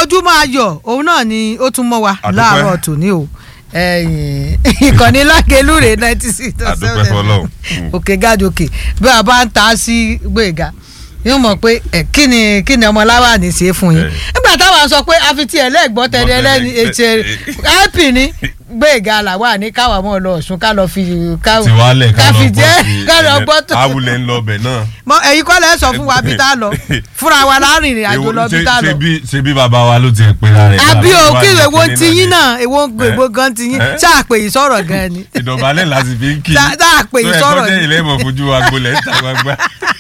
ojúmọ́ ayọ̀ òun náà ni ó tún mọ́ wa Àdúpẹ́. láàárọ̀ tòní o ẹ̀yìn ìkànnì lákèlúrè ninety six dot Àdúpẹ́ seven fọlọ́run. òkè gàdókè bí a bá ń ta sí gbẹ̀gà yóò mọ̀ pé ẹ̀ kí ni kí ni ọmọ láwàní ṣe fún yín Eh. nígbà táwa sọ pé a fi tiẹ̀ lẹ́gbọ́n tẹ̀lé ẹlẹ́ni Gbọ́tẹ̀lẹ̀, ètè eh, ẹ́pì ní gbẹ̀gà làwà ní káwa mọ́ lọ ọ̀ṣun ká lọ fi ká tiwálẹ̀ ká fi jẹ́ ká lọ gbọ́ tó awulẹ̀ ń lọ bẹ̀ náà. mọ ẹ̀yin kọ́ lẹ́ sọ fún wa bí tá a lọ fúnra wa láàrin ìrìn àjò lọ bí tá a lọ ṣe bí ṣe bí bàbá wa ló ti ń pera rẹ̀. àbí o láàrin kí wa èwo ní ti yín kíní náà èwo èwo gan ti yín Eh? ṣáà pè yín sọ̀rọ̀ gan ni ìdọ̀bálẹ̀ láti fi ń kí. Tá- tá a pè yín tó sọ̀rọ̀ ẹ̀kọ́ jẹ́ ni. ilé ìmọ̀ fojú wa gbolẹ̀ ń ta gbangba.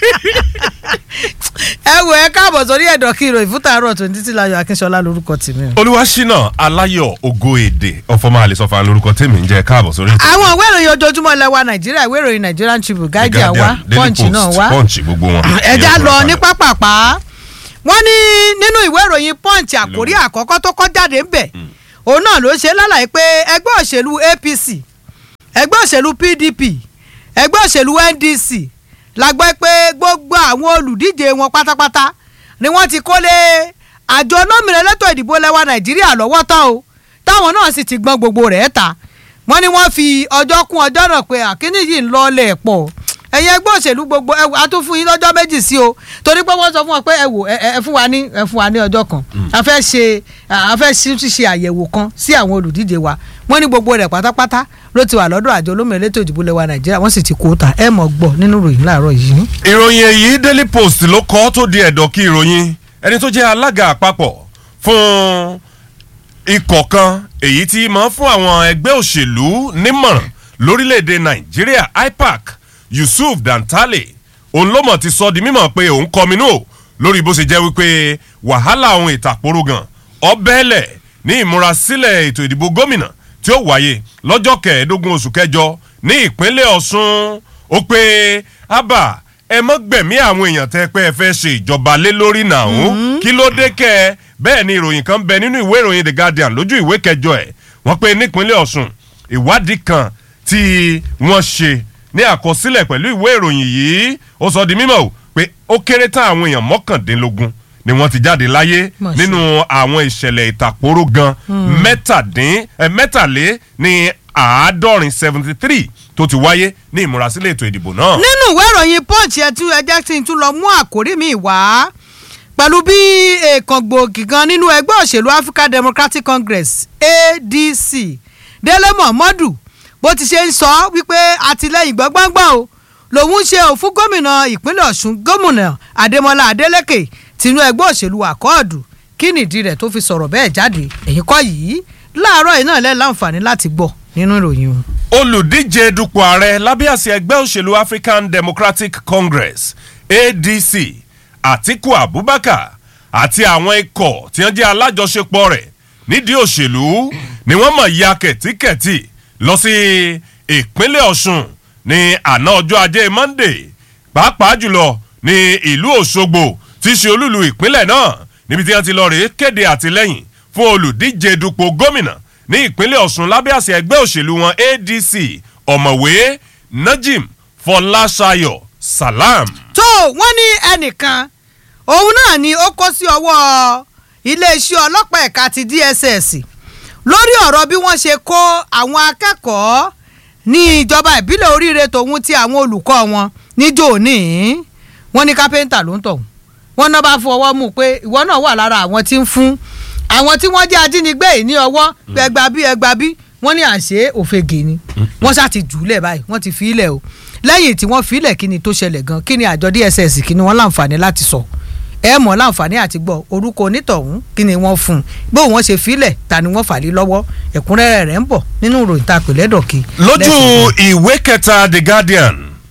ẹ wo ẹ káàbọ̀ sórí ẹ̀dọ̀ kí ìròyìn fún tààrọ̀ tó ní títí láyọ̀ akínṣọlá lórúkọ tèmi o. olúwaṣínà aláyọ̀ ògo èdè ọ̀fọ̀mọ́ àlesọ̀fà lórúkọ tèmi ń jẹ́ káàbọ̀ sórí ètò. àwọn ìwé ìròyìn ojoojúmọ́ ilẹ̀ wa nàìjíríà ìwé ìròyìn nigerian tribune guardian wa Daily punch Post, náà wá punch gbogbo wọn. ẹja Ìyẹn lọ fúnra ní balẹ̀. pápápá wọ́n ní nínú ìwé ìròyìn punch àkórí àkọ́kọ́ tó kọ́ jáde ń bẹ̀ òun náà ló ṣe lálàyé pé ẹgbẹ́ òṣèlú apc ẹgbẹ́ òṣèlú pdp ẹgbẹ́ òṣèlú ndc la gbọ́ pé gbogbo àwọn olùdíje wọn pátápátá ni wọ́n ti kólé àjọ olómìnira elétò ìdìbò lẹ́wà nàìjíríà lọ́wọ́ tán o táwọn náà sì ti gbọ́n gbogbo rẹ̀ ta wọ́n ní wọ́n fi ọjọ́ kún ọjọ́ náà pé àkíní yìí ń lọ́ọ́lẹ̀ pọ̀ ẹ̀yin ẹgbẹ́ òṣèlú gbogbo ẹ wò, a tún fún yín lọ́jọ́ méjì sí o torí pé wọ́n sọ fún wọn pé ẹ wò ẹ ẹ fún wa ní ẹ fún wa ní ọjọ́ kan a fẹ́ ṣe a fẹ́ ṣe ṣe àyẹ̀wò kan sí àwọn olùdíje wa wọ́n ní gbogbo rẹ̀ pátápátá ló ti wà lọ́dọ̀ àjọ olómìnira elétò ìdìbò lẹ́wà nàìjíríà wọ́n sì ti kó ta ẹ mọ̀ gbọ́ nínú ìròyìn láàárọ̀ yìí. ìròyìn èyí daily post ló kọ́ tó di ẹ̀dọ̀ kí ìròyìn ẹni tó jẹ́ alága àpapọ̀ fún ikọ̀ kan èyí tí máa ń fún àwọn ẹgbẹ́ òṣèlú nímọ̀ràn lórílẹ̀‐èdè nàìjíríà ipac yusuf dantale òun ló mọ̀ ti sọ di mímọ̀ pé òun kọminú o lórí bó ṣe jẹ́ wípé wàhálà ohun ìtàkùrọ̀ gan ọbẹ̀ẹ́lẹ̀ ní ìmúrasílẹ̀ ètò ìdìbò gómìnà tí ó wáyé lọ́jọ́ kẹẹ̀ẹ́dógún oṣù kẹjọ ní ìpínlẹ̀ ọ̀ṣun ó pé abba ẹ mọ́ gbẹ̀mí àwọn èèyàn tẹ́ pé ẹ fẹ́ ṣe ìjọba lé lórí nàún kí ló dé kẹ́ ẹ bẹ́ẹ̀ ni ìròyìn kan bẹ nínú ìwé ìròyìn the guardian lójú ìwé kẹjọ ẹ̀ wọ́n pé nípínlẹ̀ ọ̀ṣun ìwádìí kan tí wọ́n ṣe ní àkọsílẹ̀ pẹ̀lú ìwé ìròyìn yìí ó sọ di mímọ̀ o pé ó kéré tán àwọn èèyàn mọ́kàndínlógún ni wọ́n ti jáde láyé Mà ṣe. nínú àwọn ìṣẹ̀lẹ̀ ìtàkóró gan mẹ́tàdín ẹ, mẹ́tàlé ní àádọ́rin seventy three tó ti wáyé ní ìmúrasílẹ̀ ètò ìdìbò náà. nínú ìwé ìròyìn punch ẹ tún ẹ jẹ́ kí n tún lọ mú àkórí mi wá pẹ̀lú bí èèkàn gbòógì kan nínú ẹgbẹ́ òṣèlú african democratic congress adc délé mohammadu bó ti ṣe ń sọ wípé àtìlẹyìn gbọ́ngbọ́ngbọ́n o lòun ṣe ò fún gómìnà ìpínlẹ̀ ọ̀ṣun gómìnà adémọlá adélèké tinú ẹgbẹ́ òṣèlú àkọọ́dù kí nìdí rẹ̀ tó fi sọ̀rọ̀ bẹ́ẹ̀ jáde ẹ̀yìn kọ́ yìí láàárọ̀ yìí náà lẹ́ láǹfààní láti gbọ́ nínú ìròyìn o. olùdíje dupò ààrẹ lábẹ́ àsíá ẹgbẹ́ òṣèlú african democratic congress adc atiku abubakar àti àwọn ikọ̀ tí wọ́n jẹ́ alájọṣepọ̀ rẹ̀ nídìí òṣèlú ni wọ́n mọ̀ ya kẹ̀tíkẹ̀tì lọ sí ìpínlẹ̀ ọ̀ṣun ní àná ọjọ́ ajé monday pàápàá jùlọ ní ìlú òṣogbo tí í ṣe olúlu ìpínlẹ̀ náà níbi tí wọ́n ti lọ rèé kéde àtìlẹ́yìn fún olùdíje dupò gómìnà ní ìpínlẹ̀ ọ̀ṣun lábẹ́ àṣẹ ẹgbẹ́ òṣèlú wọn adc ọ̀mọ̀wé najim fọláṣayọ salam. tó wọ́n ní ẹnìkan òun náà ni ó kó sí ọwọ́ iléeṣẹ́ ọlọ́pàá ẹ̀ka ti dss lórí ọ̀rọ̀ bí wọ́n ṣe kó àwọn akẹ́kọ̀ọ́ ní ìjọba ìbílẹ̀ oríire tòun ti àwọn olùkọ́ wọn níjó òní wọ́n ní kápẹ́ńtà ló ń tọ̀ wọ́n náà bá fọwọ́ mú pé ìwọ náà wà lára àwọn tí ń fún àwọn tí wọ́n jẹ́ ajínigbé yìí ní ọwọ́ pé ẹgbà bí ẹgbà bí wọ́n ní àṣẹ òfegè ni wọ́n ṣáà ti jù ú lẹ̀ báyìí wọ́n ti fi í lẹ̀ o lẹ́yìn tí wọ́n fi í lẹ̀ kí ni tó ṣẹlẹ̀ gan kí ni àjọ dss kí ni wọ́n láǹfààní láti sọ ẹ mọ̀ láǹfààní àti gbọ́ orúkọ onítọ̀hún kí ni wọ́n fún un bó wọ́n ṣe fi í lẹ̀ ta ni wọ́n fà lé lọ́wọ́ ẹ̀kúnrẹ́rẹ́ rẹ̀ ń bọ̀ nínú ìròyìn tá a pè lẹ́dọ̀kì. lójú ìwé kẹta the guardian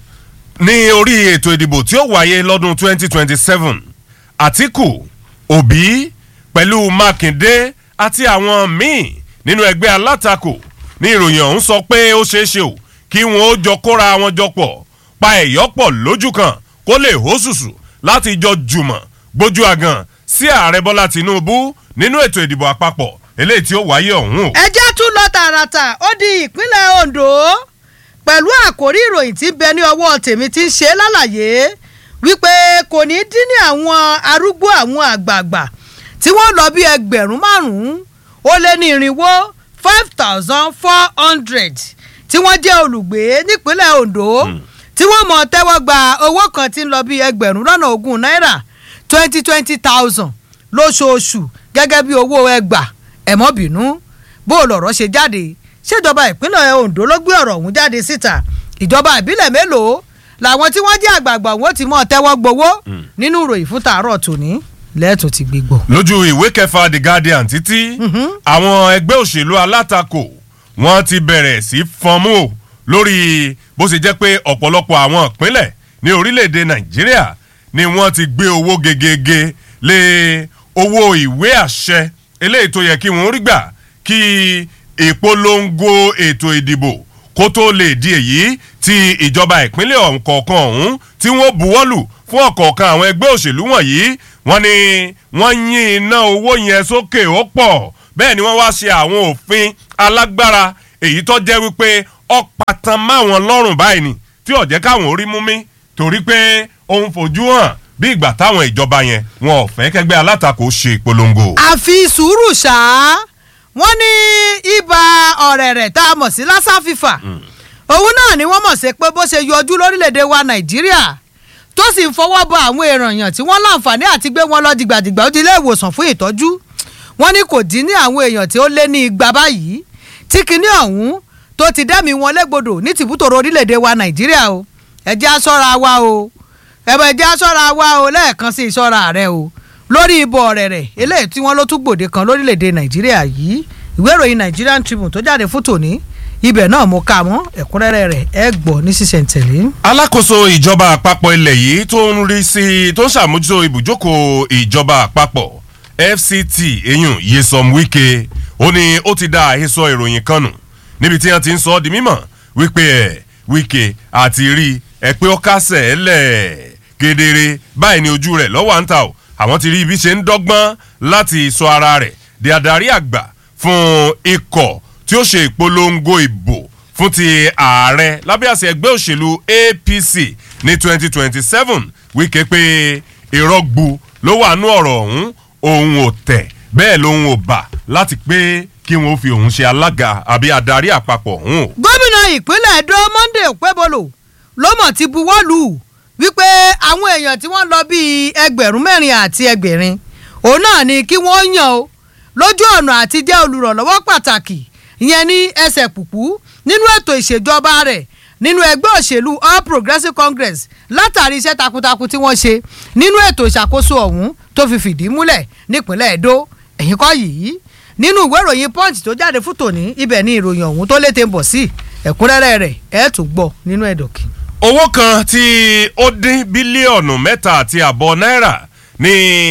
ní orí ètò ìdìbò tí ó wáyé lọ́dún 2027 àtìkù òbí pẹ̀lú mákindé àti àwọn míì nínú ẹgbẹ́ alátakò ní ìròyìn ọ̀hún sọ pé ó ṣeé ṣe o kí wọn ó jọ kóra wọn jọ pọ̀ pa ẹ̀yọ́ pọ̀ lójú kan kó lè hó ṣùṣù láti jọ jùmọ̀ gbójú àgàn sí ààrẹ bọ́lá tinubu nínú ètò ìdìbò àpapọ̀ eléyìí tí ó wáyé ọ̀hún o. ẹ jẹ́ tún lọ tààràtà ó di ìpínlẹ̀ ondo pẹ̀lú àkórí ìròyìn tí ń bẹ ní ọwọ́ tèmi ti ń ṣe lálàyé wípé kò ní dín ní àwọn arúgbó àwọn àgbààgbà tí wọ́n lọ bí ẹgbẹ̀rún márùn-ún ó lé ní irinwó five thousand four hundred tí wọ́n jẹ́ olùgbé nípínlẹ̀ Ondo tí wọ́n mọ̀ tẹ́wọ́ gba owó kan tí ń lọ bí ẹgbẹ̀rún lọ́nà ogún náírà twenty twenty thousand lóṣooṣù gẹ́gẹ́ bí owó ẹgbà ẹ̀mọ́bìnú bó lọ̀rọ̀ ṣe jáde ṣèjọba ìpínlẹ̀ Ondo ló gbé ọ̀rọ̀ ọ̀hún jáde síta ìjọba ìbílẹ̀ mélòó làwọn tí wọ́n jẹ́ àgbààgbà wọn ti mọ̀ tẹ́wọ́ gbowó nínú ìròyìn fún tàárọ̀ tòní lẹ́ẹ̀tọ́ ti gbégbọ́. lójú ìwé kẹfà the guardian títí àwọn ẹgbẹ́ òṣèlú alátakò wọ́n ti bẹ̀rẹ̀ sí fọnmú o lórí bó ṣe jẹ́ pé ọ̀pọ̀lọpọ̀ àwọn ìpínlẹ̀ ní orílẹ̀-èdè nàìjíríà ni wọ́n ti gbé owó gegege lé owó ìwé àṣẹ eléyìí tó yẹ kí wọ́n rí gbà kí ìpolongo ètò ìdìbò kó tó lè di èyí tí ìjọba ìpínlẹ̀ ọ̀kọ̀ọ̀kan ọ̀hún tí wọ́n buwọ́lù fún ọ̀kọ̀ọ̀kan àwọn ẹgbẹ́ òṣèlú wọ̀nyí wọ́n ní wọ́n yín iná owó yẹn sókè ó pọ̀ bẹ́ẹ̀ ni wọ́n wá ṣe àwọn òfin alágbára èyí tó jẹ́ wípé ọ̀pàtàn máwọn lọ́rùn báyìí ni tí ó jẹ́ káwọn orí mú mi torí pé òun fojú hàn bí ìgbà táwọn ìjọba yẹn wọn ò fẹ́ kẹgbẹ́ alátakò ṣe ìpolongo. àfi sùúrù ṣáá wọ́n ní ibà ọ̀rẹ̀rẹ̀ tá a mọ̀ sí lassa fífà òun náà ni wọ́n mọ̀ sí pé bó ṣe yọjú lórílẹ̀‐èdè wa nàìjíríà tó sì ń fọwọ́ bọ àwọn èèyàn tí wọ́n láǹfààní àti gbé wọn lọ dìgbàdìgbà ó di ilé ìwòsàn fún ìtọ́jú wọ́n ní kò dín ní àwọn èèyàn tí ó lé ní igba báyìí tí kinní ọ̀hún tó ti dẹ́mi wọn légbodò ní tìbútòrò orílẹ̀‐èdè wa nàìjíríà o ẹ jẹ́ á ṣọ́ra wa o ẹ jẹ́ á ṣọ́ra wa o lẹ́ẹ̀kan sí ìṣọ́ra rẹ o lórí ibò ọ̀rẹ̀rẹ̀ eléyìí tí wọ́n ló tún gbòde kan lórílẹ̀‐èdè nàìjíríà yìí ìwé ìròyìn Nigerian Tribune tó jáde fún tòní ibẹ̀ náà mo kà mọ́ ẹ̀kúnrẹ́rẹ́ rẹ̀ ẹ gbọ́ ní sísẹ̀ntẹ̀lé. alákòóso ìjọba àpapọ̀ ilẹ̀ yìí tó ń rí sí tó ń ṣàmójútó ibùjókòó ìjọba àpapọ̀ FCT eyín Nyesom Wike ó ní ó ti dá àhesọ ìròyìn kan nù níbi tí wọ́n ti ń sọ ọ́ di mímọ̀ wípé ẹ̀ Wike àti rí ẹ pé ó kásẹ̀ ẹ́ lẹ̀ kedere báyìí ni ojú rẹ̀ lọ́wọ́ à ń ta o àwọn ti rí ibi ṣe ń dọ́gbọ́n láti sọ ara rẹ̀ di adarí àgbà fún ikọ̀ tí ó ṣe ìpolongo ìbò fún ti ààrẹ lábẹ́ àṣẹ ẹgbẹ́ òṣèlú APC ní 2027 Wike pé ìrọ́gbu ló wà nú ọ̀rọ̀ ọ̀hún òun ò tẹ̀ bẹ́ẹ̀ lòun ò bà láti pé kí wọ́n fi òun ṣe alága àbí adarí àpapọ̀ ọ̀hún o. gómìnà ìpínlẹ̀ Edo Monday Okpebholo ló mọ̀ ti buwọ́ lù ú wípé àwọn èèyàn tí wọ́n lọ bíi ẹgbẹ̀rún mẹ́rin àti ẹgbẹ̀rin òun náà ni kí wọ́n yàn o lójú ọ̀nà àti jẹ́ olùrànlọ́wọ́ pàtàkì ìyẹn ní ẹsẹ̀ pùpù nínú ètò ìṣèjọba rẹ̀ nínú ẹgbẹ́ òṣèlú All Progressives Congress látàrí iṣẹ́ takuntakun tí wọ́n ṣe nínú ètò ìṣàkóso ọ̀hún tó fi fìdí múlẹ̀ nípínlẹ̀ Edo ẹ̀yìn kọ́ yìí nínú ìwé ìròyìn Punch tó jáde fún tòní ibẹ̀ ni ìròyìn ọ̀hún tó lété ń bọ̀ sí ẹ̀kúnrẹ́rẹ́ rẹ̀ ẹ̀ tún gbọ́ nínú ẹ̀dọ̀kì. owó kan tí ó dín bílíọ̀nù mẹ́ta àti àbọ̀ náírà ní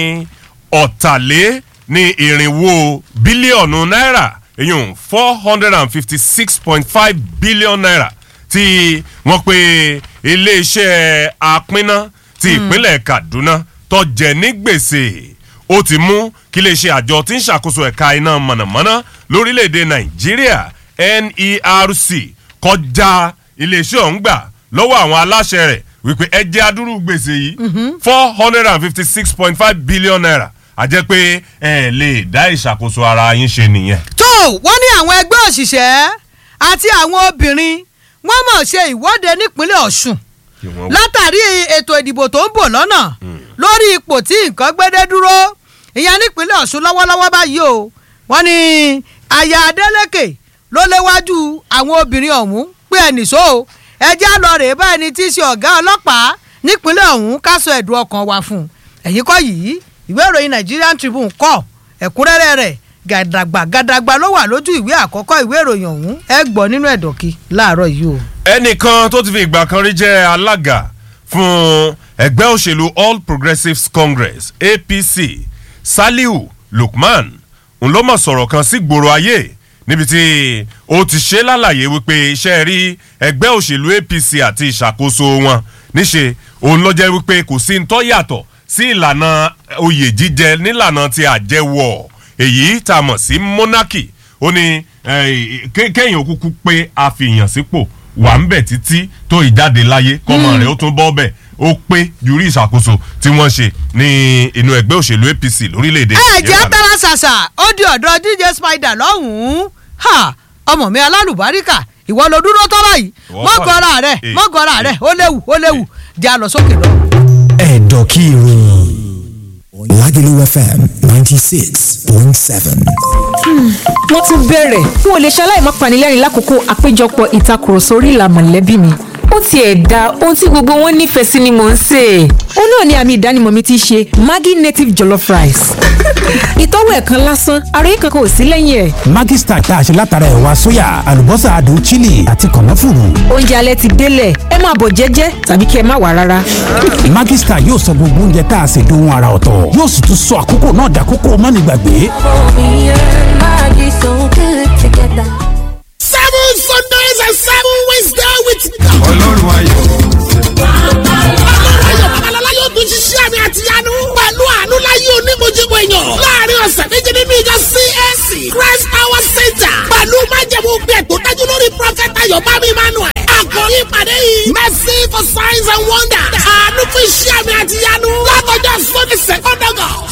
ọ̀tàlé ní irinwó bílíọ̀nù náírà èyàn four hundred and fifty six point five billion naira tí wọ́n pe iléeṣẹ́ apínná ti ìpínlẹ̀ Kaduna tó jẹ ní gbèsè ó ti mú kí iléeṣẹ́ àjọ tí ń ṣàkóso ẹ̀ka iná mọ̀nàmọ́ná lórílẹ̀‐èdè Nàìjíríà NERC kọjá iléeṣẹ́ ọ̀hún gbà lọ́wọ́ àwọn aláṣẹ rẹ̀ wípé ẹ jẹ́ adúrú gbèsè yìí four hundred and fifty six point five billion naira àjẹ́ pé ẹ lè dá ìṣàkóso ara yín ṣe nìyẹn. tó wọ́n ní àwọn ẹgbẹ́ òṣìṣẹ́ àti àwọn obìnrin wọ́n mọ̀ ṣe ìwọ́de nípínlẹ̀ Ọ̀ṣun látàrí ètò ìdìbò tó ń bọ̀ lọ́nà lórí ipò tí nǹkan gbédé dúró ìyẹn nípínlẹ̀ Ọ̀ṣun lọ́wọ́lọ́wọ́ báyìí o wọ́n ní aya Adeleke ló léwájú àwọn obìnrin ọ̀hún pé ẹnìṣó ẹjẹ́ àlọ́ rèé bá ẹni tí í ṣe ọ̀gá ọlọ́pàá nípínlẹ̀ ọ̀hún ká sọ ẹ̀dùn ọkàn wa fún un ẹ̀yìn kọ́ yìí ìwé ìròyìn Nigerian Tribune kọ ẹ̀kúnrẹ́rẹ́ rẹ̀ gàdàgbà gàdàgbà ló wà lójú ìwé àkọ́kọ́ ìwé ìròyìn ọ̀hún ẹ gbọ́ nínú ẹ̀dọ̀kí láàárọ̀ yìí o. ẹnìkan tó ti fi ìgbà kan rí jẹ́ alága fún ẹgbẹ́ òṣèlú All Progressives Congress APC Saliu Lukman ń ló mọ̀ sọ̀rọ̀ kan sí gbòòrò ayé níbi tí ó ti ṣe lálàyé wípé iṣẹ́ rí ẹgbẹ́ òṣèlú APC àti ìṣàkóso wọn níṣe òun ló jẹ́ wípé kò sí ń tọ́ yàtọ̀ sí ìlànà oyè jíjẹ nílànà ti àjẹwọ̀ èyí tá a mọ̀ sí monarchy ó ní kéèyàn òkúkú pé àfihàn sípò wà ń bẹ̀ títí tó ìjáde láyé kọ́mọ rẹ̀ ó tún bọ́ bẹ̀ ó pé ju rí ìṣàkóso tí wọ́n ṣe ní inú ẹgbẹ́ òṣèlú APC lórílẹ̀‐èdè ẹ jẹ́ Nàìjíríà. tara ṣàṣà ó di ọ̀dọ̀ DJ Spider lọ́hùn-ún ha ọmọ mi alálùbáríkà ìwọ ló dúró tọ́ báyìí Ìwọ mọ́gọ́ra kọ́ ni. rẹ̀ Eh, mọ́gọ́ra eh, rẹ̀ ó léwu ó léwu jẹ́ a lọ sókè lọ. ẹ̀dọ̀ kí ìròyìn Lagelu FM ninety six point seven. wọ́n tún bẹ̀rẹ̀ n ò lè ṣaláì má panilẹ́rìn lákòókò àpéjọpọ̀ ìtakùrọ̀sọ orí ìlà mọ̀lẹ́bí mi ó tiẹ̀ da ohun tí gbogbo wọn nífẹ̀ẹ́ sí ni mò ń sè é ó náà ni àmì ìdánimọ̀ mi ti ṣe Maggi native jollof rice ìtọ́wò ẹ̀kan lásán ara yìí kankan ò sí lẹ́yìn ẹ̀ Maggi Star tá a ṣe látara ẹ̀wà sóyà àlùbọ́sà adùn chili àti kànáfùrù. oúnjẹ alẹ́ ti délẹ̀ ẹ máa bọ̀ jẹ́jẹ́ tàbí kí ẹ má wà rárá Maggi Star yóò sọ gbogbo oúnjẹ tá a ṣe dohun ara ọ̀tọ̀ yóò sì tún sọ àkókò náà dàkókò mọ́nìgbàgbé. Me and Maggie so good together. seven Sundays and seven Wednesdays with God. ọlọ́run ayọ̀ ọlọ́run ayọ̀ babalọ́lá yóò tún ṣiṣẹ́ àmì àti ìyanu pẹ̀lú àánú láyé onímọ̀jẹ̀mọ̀ èèyàn láàrin ọ̀sẹ̀ méje nínú ìjọ CAC Christ Power Center pẹ̀lú májẹ̀mú gbẹ̀ tó dájú lórí Prophet Ayọ̀ Bámi Emmanuel àkòrí ìpàdé yìí mercy for signs and wonders àánú fún iṣẹ́ àmì àti ìyanu látọjọ́ Sunday second August